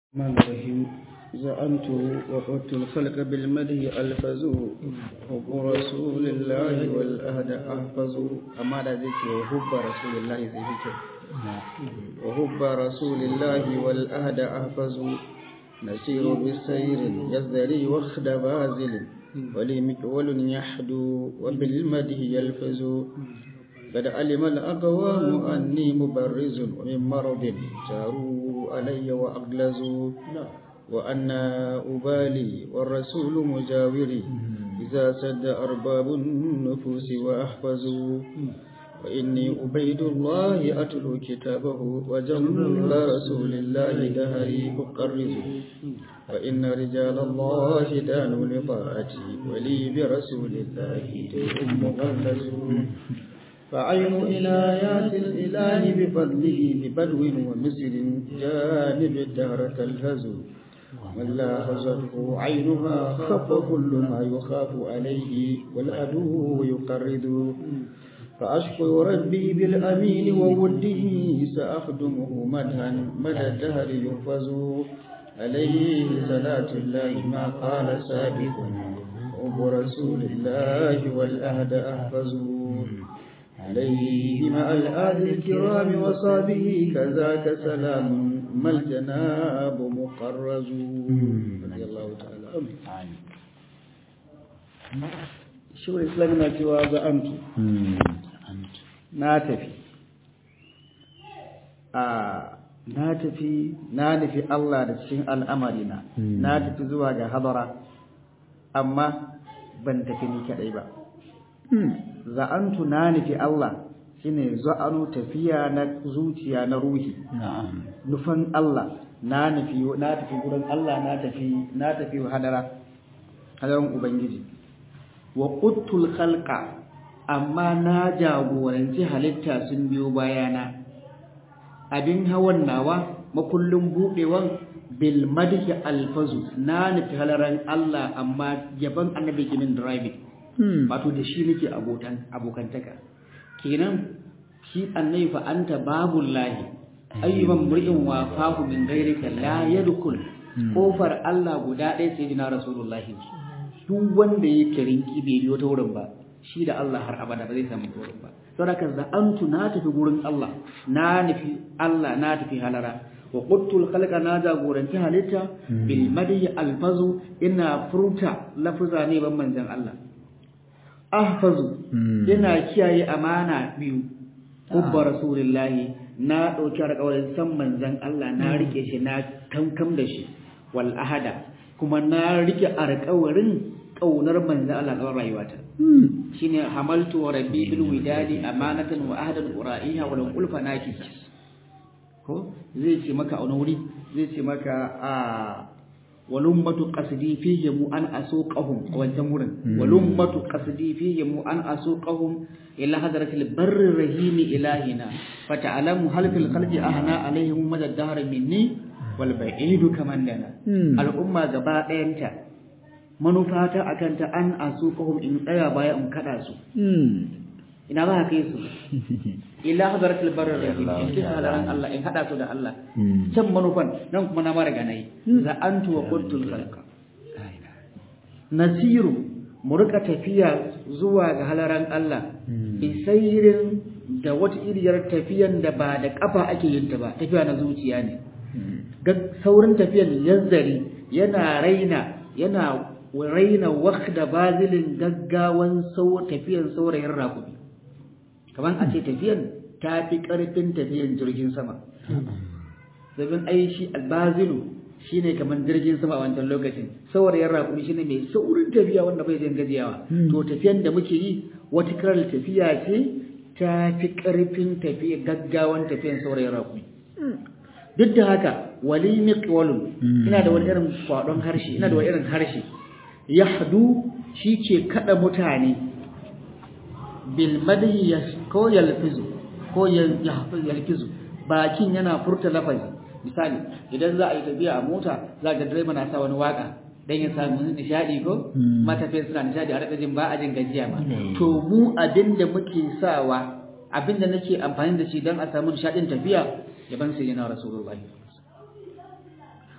الرحمن الرحيم زعمت وقدت الخلق بالمده ألفزوا حب رسول الله والأهد أحفظ أما ذلك وحب رسول الله زي ذكر وحب رسول الله والأهد أحفظ نسير بالسير يزدري وخد بازل ولي مكول يحدو وبالمده يلفز قد علم الأقوام أني مبرز ومن مرض جاروا علي وأغلزوا وأن أبالي والرسول مجاوري إذا سد أرباب النفوس وأحفظوا وإني أبيد الله أتلو كتابه وجمل رسول الله دهري أقرز وإن رجال الله دانوا لطاعتي ولي برسول الله دين مغلز فعين إلايات الإله بفضله ببدو ومصر جانب الدهر تلهز من لا هزته عينها خف كل ما يخاف عليه والعدو يقرد فأشكر ربي بالأمين ووده سأخدمه مدها مدى الدهر يحفظ عليه صلاة الله ما قال سابق وبرسول الله والأهد أحفظ عليه مع الآل الكرام وصابه كذاك سلام ما الجناب مقرز رضي الله تعالى عنه shi wa islam na cewa za'antu na tafi a na tafi na nufi Allah da cikin al'amarina na tafi zuwa ga hadara amma ban tafi ni kadai ba za'antu na nufi Allah shine za'anu tafiya na zuciya na ruhi nufan Allah na nufi na tafi gurin Allah na tafi na tafi hadara hadaran ubangiji wa quttul khalqa amma na jagoranci halitta sun biyo bayana abin hawan nawa makullin budewan bil madhi alfazu na nufi halaran Allah amma yaban annabi kimin driving wato da shi nake abotan abokantaka kenan shi annabi fa anta babul lahi ayyuban mur'in wa fahu min ghairika la yadkhul kofar Allah guda ɗaya sai dina rasulullahi duk wanda ya kirinki bai biyo ta wurin ba shi da Allah har abada ba zai samu wurin ba saboda za antu na tafi gurin Allah na nufi Allah na tafi halara wa quttul khalqa na jagoranci halitta bil madi alfazu ina furta lafuza ne ban manzon Allah ahfazu ina kiyaye amana biyu kubba rasulillahi na dauki alƙawarin san manzon Allah na rike shi na kankam da shi wal ahada kuma na rike alƙawarin kaunar manzon Allah tsawon rayuwata shine hamaltu wa rabbi bil widadi amanatan wa ahadan ura'iha wa lan ulfa naki ko zai ce maka a wani wuri zai ce maka a walummatu qasdi fihim an asuqahum wancan wurin walummatu qasdi fihim an asuqahum ila hadratil barri rahim ilahina fata'alamu hal fil khalqi ahna alaihim madad dahr minni wal ba'idu kaman dana al'umma gaba ɗayanta manufata akan ta an asuqahum in tsaya baya in kada su ina ba kai su ila hadratil barri rahim in kisa halaran Allah in hada su da Allah can manufan nan kuma na mara ganai za antu wa qultul khalqa nasiru mu rika tafiya zuwa ga halaran Allah bisairin da wata iriyar tafiyan da ba da kafa ake yin ta ba tafiya na zuciya ne saurin tafiyan yazzari yana raina yana raina wakda bazilin gaggawan tafiyan saurayin rakumi kamar a ce tafiyan ta fi ƙarfin tafiyan jirgin sama zabin ai shi albazilu shi ne kamar jirgin sama a wancan lokacin saurayin rakumi shi ne mai saurin tafiya wanda bai jin gajiyawa to tafiyan da muke yi wata karar tafiya ce ta fi ƙarfin tafiya gaggawan tafiyan saurayin rakumi duk da haka wali miqwalun ina da wani irin kwadon harshe ina da wani irin harshe yahdu shi ke kada mutane bil madhi ko yalfizu ko yalfizu bakin yana furta lafazi misali idan za a yi tafiya a mota za ga direba na sa wani waka dan ya samu nishadi ko matafiya suna nishadi a jin ba a jin gajiya ma to mu abinda muke sawa abinda nake amfani da shi dan a samu nishadin tafiya yaban sayyidina rasulullahi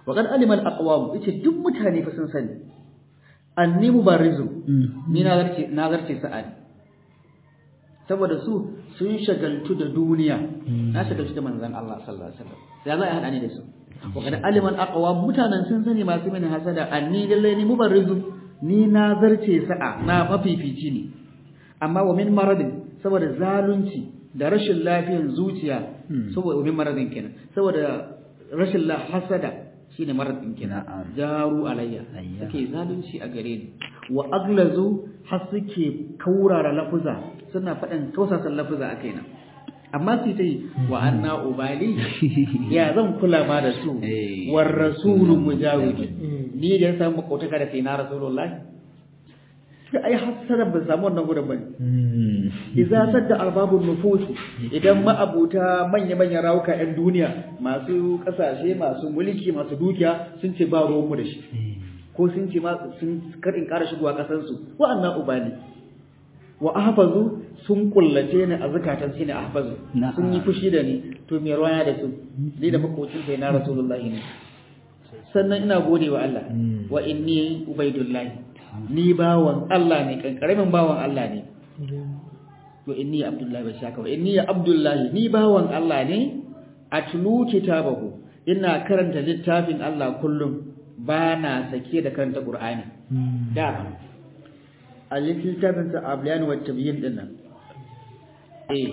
wa qad alima al aqwam yace duk mutane fa sun sani anni mubarizu ni na zarce na zarce sa'ani saboda su sun shagaltu da duniya na shagaltu da manzon Allah sallallahu alaihi wasallam sai za a hada ni da su wa qad alima al aqwam mutanen sun sani masu mini hasada anni lalle ni mubarizu ni na zarce sa'a na mafifici ne amma wa min maradin saboda zalunci da rashin lafiyan zuciya saboda min maradin kenan saboda rashin la hasada shine maradin kenan jaru alayya suke zalunci a gare ni wa aglazu har suke kaurara lafuza suna faɗin kausasan lafuza a kaina amma su ta yi wa anna ubali ya zan kula ma da su war rasulu mujawidi ni da ya samu makotaka da sai na rasulullahi sai ai hasara ban samu wannan gurin bane idza sadda arbabun nufusi idan ma'abuta manya manyan rawuka yan duniya masu kasashe masu mulki masu dukiya sun ce ba ruwan mu da shi ko sun ce ma sun karin ƙara shigowa kasan su wa'annan ubali wa ahfazu sun kullace ni a zakatan shine ahfazu sun yi fushi da ni to me ruwaya da su ni da makocin sai na rasulullahi ne sannan ina gode wa Allah wa inni ubaidullahi ni bawan Allah ne kankaramin bawan Allah ne to inni abdullahi ba shaka wa inni abdullahi ni bawan Allah ne atlu kitabahu ina karanta littafin Allah kullum ba na sake da karanta Qur'ani da a littafin sa ablan wa tabyin din nan eh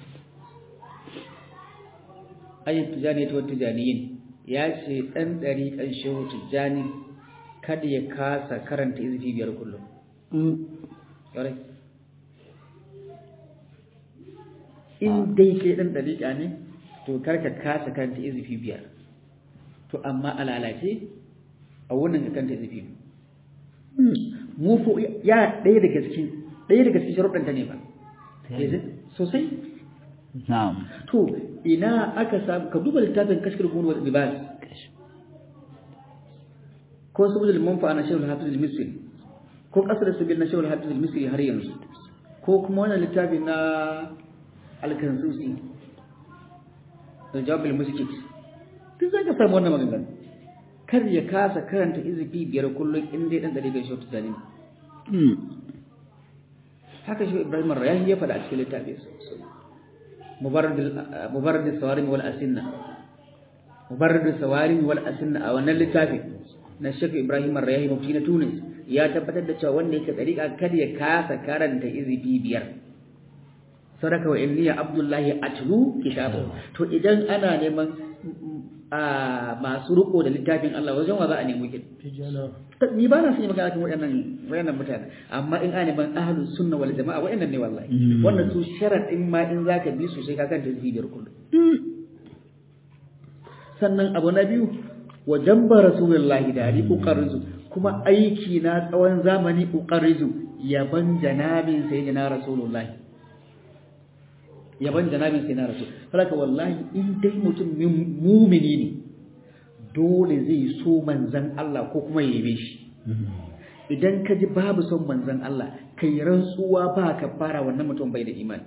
ayyut tijani to tijaniyin ya ce dan dariƙan shehu tijani kada ya kasa karanta izifi biyar kullum. Yare. In dai kai ɗan ɗariƙa ne, to karka kasa karanta izifi biyar. To amma a lalace, a wannan ka karanta izifi Mu ko ya ɗaya daga cikin ɗaya daga cikin sharuɗanta ne ba. Sosai. Na'am. To ina aka samu ka duba littafin kashkar gunu wa libas. ko saboda manfa'a na shehul hafiz al-misri ko kasar sabil na shehul hafiz al-misri har yanzu ko kuma wannan littafi na al-kansusi da jawab al-muskit duk zaka samu wannan magana kar ya kasa karanta izifi biyar kullum in dai dan dare ga shehu tijani haka shi ibrahim ar-rayahi ya faɗa a cikin littafin mubarrid mubarrid sawarim wal asinna mubarrid sawarim wal asinna a wannan littafin na Sheikh Ibrahim Ar-Rayahi mufti na Tunis ya tabbatar da cewa wanda yake dariƙa kada ya kasa karanta izifi biyar sadaka wa inni Abdullahi atlu kitabu to idan ana neman a masu riko da littafin Allah wajen wa za a nemi kin ni ba na son yi magana kan waɗannan waɗannan mutane amma in ana neman ahlus sunna wal jama'a waɗannan ne wallahi wannan su sharadin ma in zaka bi su sai ka kanta izifi biyar kullum sannan abu na biyu wa jamba rasulullahi da ari uqarrizu kuma aiki na tsawon zamani uqarrizu yaban janabin sayyidina rasulullahi yaban janabin sayyidina rasul haka wallahi in dai mutum mumini ne dole zai so manzan Allah ko kuma yabe shi idan ka ji babu son manzan Allah kai rantsuwa ba ka fara wannan mutum bai da imani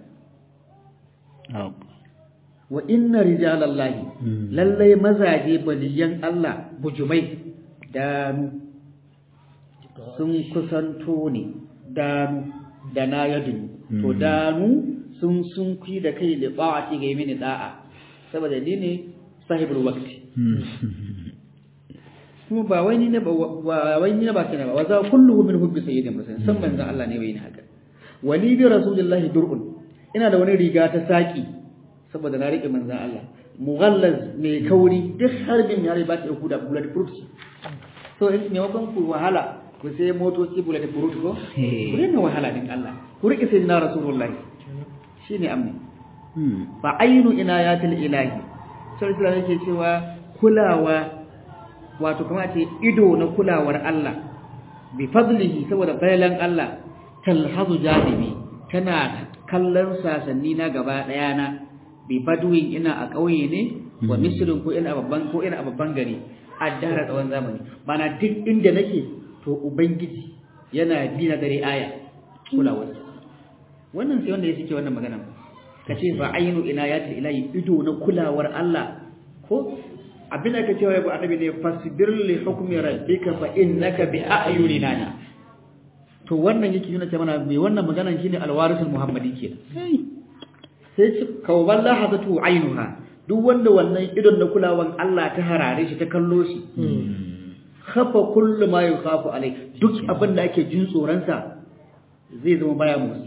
wa inna rijalallahi lallai mazaje baliyan Allah bujumai danu sun kusanto ne danu da na yadu to danu sun sun kui da kai da ba'ati ga mini da'a saboda ni ne sahibul waqti kuma ba wai ni ne ba wai ni ne ba kana ba wa za kulluhu min hubbi sayyidin rasul san manzon Allah ne bai ni haka wali bi rasulillahi dur'un ina da wani riga ta saki saboda na riƙe manzan Allah mughallaz mai kauri duk harbin ya ba ta ku da bullet proof so in maimakon ku wahala ku sai motoci bullet proof ko ku daina wahala din Allah ku riƙe sai na rasulullahi shine amni fa ainu inayatil ilahi sai sai yake cewa kulawa wato kuma ce ido na kulawar Allah bi fadlihi saboda bayalan Allah talhazu janibi tana kallon sasanni na gaba daya na bi baduwin ina a ƙauye ne wa misrin ko ina babban ko ina a babban gari a dara tsawon zamani mana duk inda nake to ubangiji yana bi na dare aya kulawar wannan sai wanda ya suke wannan magana ka ce fa ainu ina ya ta ilahi ido na kulawar Allah ko abin da ka cewa ya annabi ne fasbir li hukmi rabbika fa innaka bi a'yunina to wannan yake nuna cewa mai wannan maganan shine alwarisul muhammadi kenan sai ce kawban lahazatu ainuha duk wanda wannan idon na kulawan Allah ta harare shi ta kallo shi khafa kullu ma yukhafu alai duk abin da ake jin tsoron sa zai zama baya motsi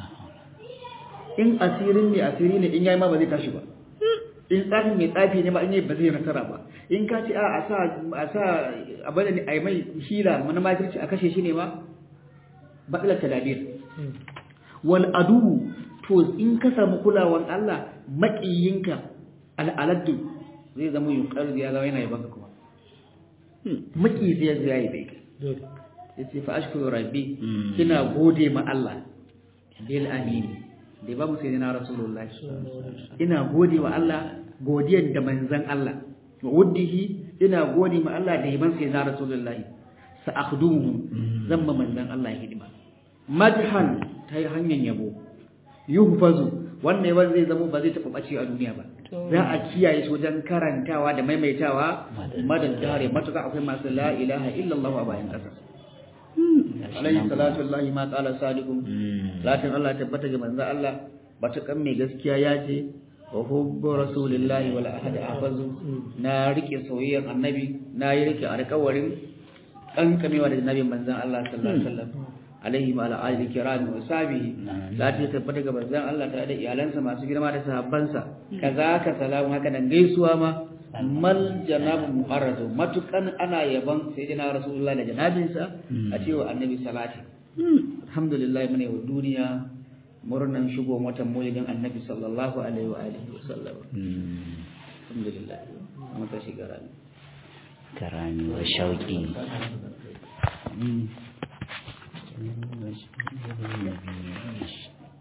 in asirin ne asiri ne in yayi ma ba zai tashi ba in tsafi mai tsafi ne ma in yayi ba zai nasara ba in ka ce a a sa a sa abin da ai mai hila mana makirci a kashe shi ne ma batsalar tadabir wal adu to in ka samu kulawan Allah maƙiyinka al'aladdu zai zama yunkar ya zama yana yabanka kuma maki zai zai yi bai ya ce fa ashkuru rabbi kina gode ma Allah bil amini da ba mu sai na rasulullahi ina gode wa Allah godiyar da manzan Allah wa wuddihi ina gode ma Allah da yaban sai na rasulullahi sa akhdumu zan ma manzan Allah hidima madhan ta hanyar yabo yuhfazu wannan yawan zai zama ba zai taɓa ɓace a duniya ba za a kiyaye shi wajen karantawa da maimaitawa madan dare matuƙa akwai masu la ilaha illallah a bayan ƙasa alayhi salatu wallahi ma qala sadiqum lakin Allah tabbata ga manzo Allah matuƙan mai gaskiya ya ce wa hubbu rasulillahi wal ahad afazu na rike soyayyar annabi na yi rike alƙawarin kankamewa da nabin manzon Allah sallallahu alaihi wasallam alaihi wa ala alihi kirami wa sahbihi la ta tabbata ga manzon Allah tare da iyalansa masu girma da sahabbansa kazaka salamu haka nan gaisuwa ma mal janabu muharradu matukan ana yaban sayyidina rasulullahi da janabinsa a cewa annabi salati alhamdulillah mune wa duniya murnan shigo watan maulidin annabi sallallahu alaihi wa alihi wa sallam alhamdulillah mata shigara karami wa shauki